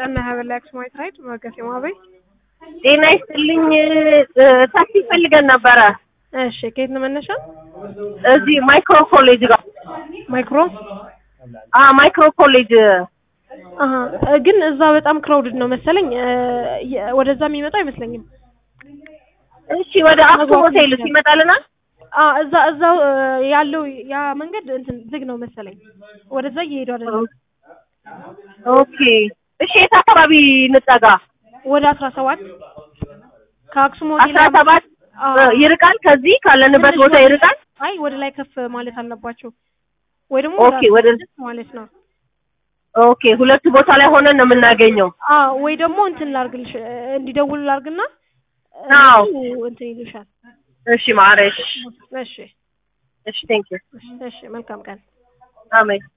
ጸና ሀበላ አክሱማዊት ራይድ መገሴ ማበይ ጤና ይስጥልኝ። ታክሲ ፈልገን ነበረ እሺ ከየት ነው መነሻ እዚህ ማይክሮ ኮሌጅ ጋር ማይክሮ አ ማይክሮ ኮሌጅ አሀ ግን እዛ በጣም ክራውድድ ነው መሰለኝ እ የ- ወደዛ የሚመጣ አይመስለኝም እሺ፣ ወደ አክሱም ሆቴል ይመጣልናል። አ እዛ እዛው እ ያለው ያ መንገድ እንትን ዝግ ነው መሰለኝ ወደዛ እየሄዱ አይደለም ኦኬ፣ እሺ፣ የት አካባቢ እንጠጋ? ወደ አስራ ሰባት ከአክሱም ሆቴል አስራ ሰባት አዎ። ይርቃል። ከዚህ ካለንበት ትንሽ ቦታ ወደ- ይርቃል። አይ ወደ ላይ ከፍ ማለት አለባቸው ወይ ደግሞ ኦኬ፣ ወደ ማለት ነው ኦኬ፣ ሁለቱ ቦታ ላይ ሆነን ነው የምናገኘው። አ ወይ ደግሞ እንትን ላርግልሽ እ እንዲደውሉ ላርግና አዎ። እነሱ እንትን ይሉሻል እሺ፣ ማረሽ። እሺ እሺ፣ ቴንክ ዩ እሺ መልካም ቀን አሜን።